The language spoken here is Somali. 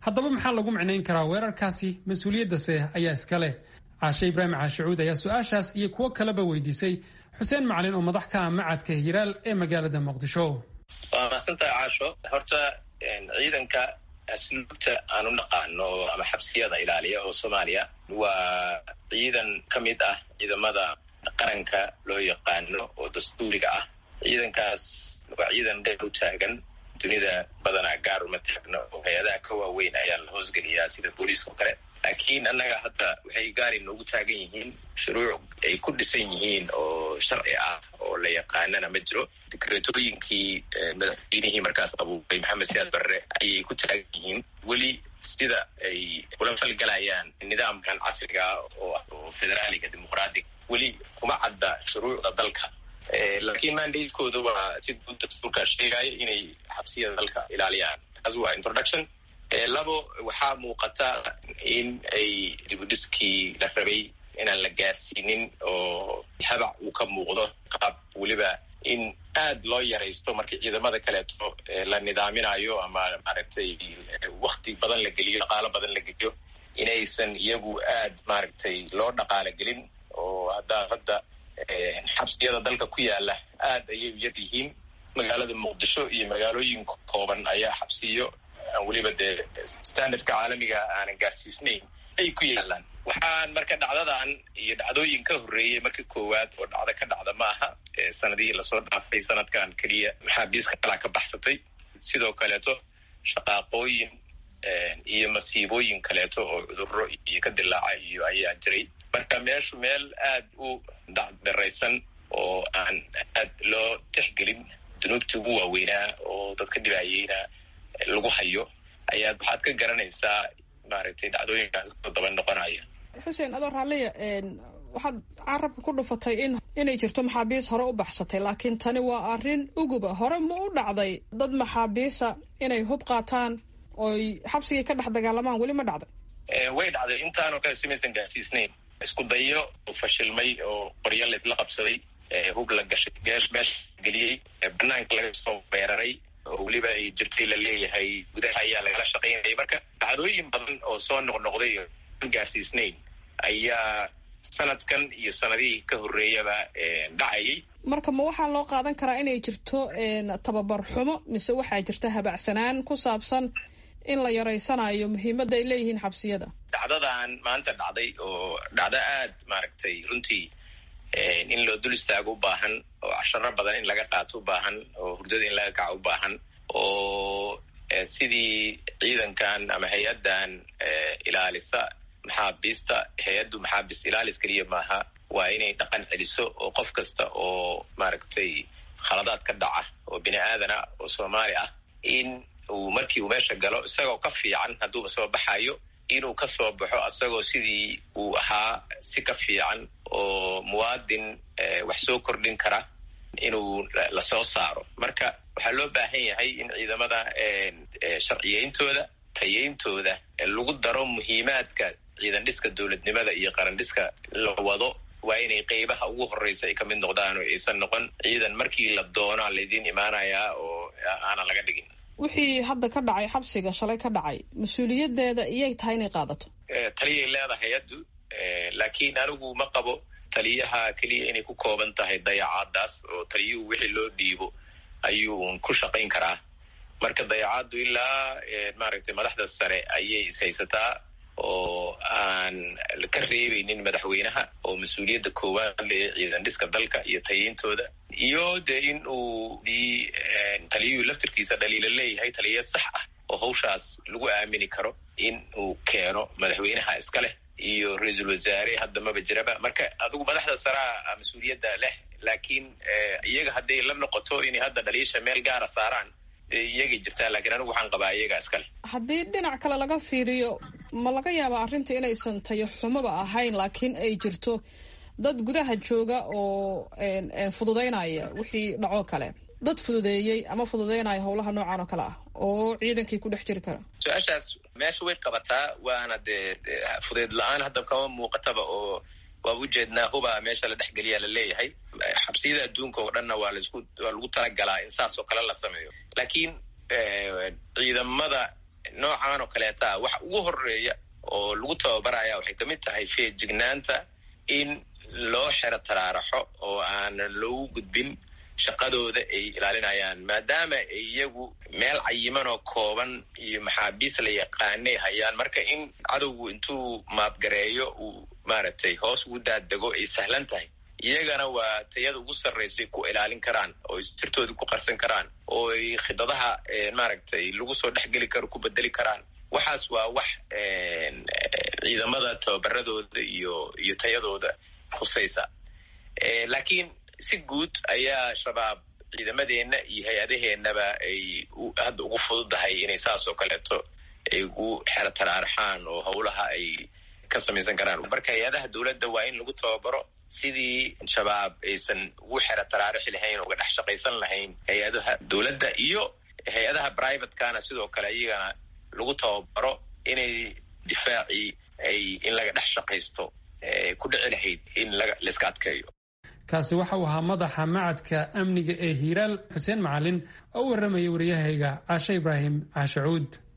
haddaba maxaa lagu micnayn karaa weerarkaasi mas-uuliyaddase ayaa iska leh caashe ibraahim caashicuud ayaa su-aashaas iyo kuwo kaleba weydiisay xuseen macalin oo madax ka ah macadka hiraal ee magaalada muqdisho waa mahadsantahay caasho horta ciidanka asluubta aan u naqaano ama xabsiyada ilaaliya oo soomaaliya waa ciidan ka mid ah ciidamada qaranka loo yaqaano oo dastuuriga ah ciidankaas waa ciidan gaar u taagan dunida badanaa gaar uma taagno oo hay-adaha ka waaweyn ayaa la hoosgeliyaa sida booliiska oo kale laakiin annaga hadda waxay gaari noogu taagan yihiin shuruuc ay ku dhisan yihiin oo sharci ah oo la yaqaanana ma jiro dikreetooyinkii madaxweynihii markaas abuuray maxamed siyaad barre ayay ku taagan yihiin weli sida ay ula falgalayaan nidaamkan casriga oo federaaliga dimuqraadiga weli kuma cadda shuruucda dalka laakiin mandatekooda waa si guud dastuurka sheegaya inay xabsiyada dalka ilaaliyaan taas waa introduction labo waxaa muuqata in ay dibudhiskii la rabay inaan la gaarsiinin oo habac uu ka muuqdo qaab weliba in aad loo yaraysto markii ciidamada kaleeto la nidaaminayo ama maaragtay wakti badan la geliyo dhaqaalo badan la geliyo inaysan iyagu aad maaragtay loo dhaqaalo gelin oo haddaa hadda xabsiyada dalka ku yaala aad ayay u yar yihiin magaalada muqdisho iyo magaalooyin kooban ayaa xabsiyo aan weliba dee standardka caalamiga aanan gaarsiisnayn ay ku yaalaan waxaan marka dhacdadan iyo dhacdooyin ka horreeyey marka koowaad oo dhacdo ka dhacda ma aha sanadihii lasoo dhaafay sanadkan keliya maxaabiiska kalaa ka baxsatay sidoo kaleeto shaqaaqooyin iyo masiibooyin kaleeto oo cudurro iyo ka dilaaca iyo ayaa jiray marka meeshu meel aad u dacdaraysan oo aan aad loo tixgelin dunuubtii ugu waaweynaa oo dadka dhibaayeyna lagu hayo ayaad waxaad ka garanaysaa maaragtay dhacdooyinkaas ku daba noqonaya xuseen adoo raalliya waxaad carabka ku dhufatay in inay jirto maxaabiis hore u baxsatay laakiin tani waa arrin uguba hore ma u dhacday dad maxaabiisa inay hub qaataan oy xabsigii ka dhex dagaalamaan weli ma dhacday way dhacday intaanoo kale simaysan gaarsiisnayn isku dayo oo fashilmay oo qoryo laysla qabsaday hub la gashay meesha geliyey banaanka laga soo weeraray oo weliba ay jirtay la leeyahay gudaha ayaa lagala shaqaynayay marka dhacdooyin badan oo soo noqnoqday oo aan gaarsiisnayn ayaa sanadkan iyo sanadihii ka horreeyaba dhacayay marka ma waxaa loo qaadan karaa inay jirto tababar xumo mise waxaa jirta habacsanaan ku saabsan in la yaraysanayo muhiimadda ay leeyihiin xabsiyada dhacdadan maanta dhacday oo dhacdo aad maaragtay runtii in loo dul istaago u baahan oo casharo badan in laga qaato u baahan oo hurdada in laga kaco u baahan oo sidii ciidankan ama hay-addan ilaalisa maxaabiista hay-addu maxaabiist ilaalis keliya maaha waa inay dhaqan celiso oo qof kasta oo maaragtay khaladaad ka dhaca oo bini aadana oo soomaali ah in uu markii uu meesha galo isagoo ka fiican hadduuba soo baxayo inuu ka soo baxo isagoo sidii uu ahaa si ka fiican oo muwaadin wax soo kordhin kara inuu lasoo saaro marka waxaa loo baahan yahay in ciidamada sharciyeyntooda tayeyntooda lagu daro muhiimaadka ciidan dhiska dowladnimada iyo qaran dhiska la wado waa inay qeybaha ugu horreysa ay ka mid noqdaan oo aysan noqon ciidan markii la doonaa laydiin imaanayaa oo aanan laga dhigin wixii hadda ka dhacay xabsiga shalay ka dhacay mas-uuliyaddeeda iyay tahay inay qaadato taliyay leedahay hay-addu laakiin anigu ma qabo taliyaha keliya inay ku kooban tahay dayacaadaas oo taliyuhu wixii loo dhiibo ayuun ku shaqayn karaa marka dayacaaddu ilaa maaragtay madaxda sare ayay ishaysataa oo aan ka reebeynin madaxweynaha oo mas-uuliyadda koowaad le ciidan dhiska dalka iyo tayeyntooda iyo dee in uu dii taliyuhu laftirkiisa dhaliila leeyahay taliya sax ah oo hawshaas lagu aamini karo in uu keeno madaxweynaha iska leh iyo ra-iisul wasaare hadda maba jiraba marka adigu madaxda saraa mas-uuliyadda leh laakiin iyaga hadday la noqoto inay hadda dhaliisha meel gaara saaraan iyagay jirtaa lakiin anigu waxaan qabaa iyagaa iska leh haddii dhinac kale laga fiiriyo ma laga yaaba arrinta inaysan tayo xumoba ahayn laakiin ay jirto dad gudaha jooga oo fududaynaya wixii dhacoo kale dad fududeeyey ama fududeynaya howlaha noocan oo kale ah oo ciidankii ku dhex jiri kara su-aashaas meesha way qabataa waana dee fudeyd la-aan hadda kama muuqataba oo waaba ujeednaa huba meesha la dhexgeliya la leeyahay xabsiyada adduunka oo dhanna waa lasku waa lagu talagalaa in saas oo kale la sameeyo laakiin ciidamada noocan oo kaleeta waxa ugu horeeya oo lagu tababaraya waxay ka mid tahay feejignaanta in loo xero taraaraxo oo aanan loogu gudbin shaqadooda ay ilaalinayaan maadaama ay iyagu meel cayiman oo kooban iyo maxaabiis la yaqaanay hayaan marka in cadowgu intuu maabgareeyo uu maaragtay hoos ugu daadego ay sahlan tahay iyagana waa tayada ugu sarraysay ku ilaalin karaan oo sirtoodii ku qarsan karaan oo ay khidadaha maaragtay lagu soo dhexgeli karo ku bedeli karaan waxaas waa wax ciidamada tababaradooda iyo iyo tayadooda khusaysa laakiin si guud ayaa shabaab ciidamadeenna iyo hay-adaheennaba ay hadda ugu fududahay inay saas oo kaleeto ay ugu xero taraaraxaan oo howlaha ay ka samaysan karaan marka hay-adaha dowladda waa in lagu tababaro sidii shabaab aysan ugu xero taraarixi lahayn uga dhex shaqaysan lahayn hay-adaha dowladda iyo hay-adaha privatekana sidoo kale iyagana lagu tababaro inay difaacii ay in laga dhex shaqaysto ku dhici lahayd in laiska adkeeyo kaasi waxa uu ahaa madaxa macadka amniga ee hiiraal xuseen macalin oo u warramaya waryahayga caashe ibraahim caashacuud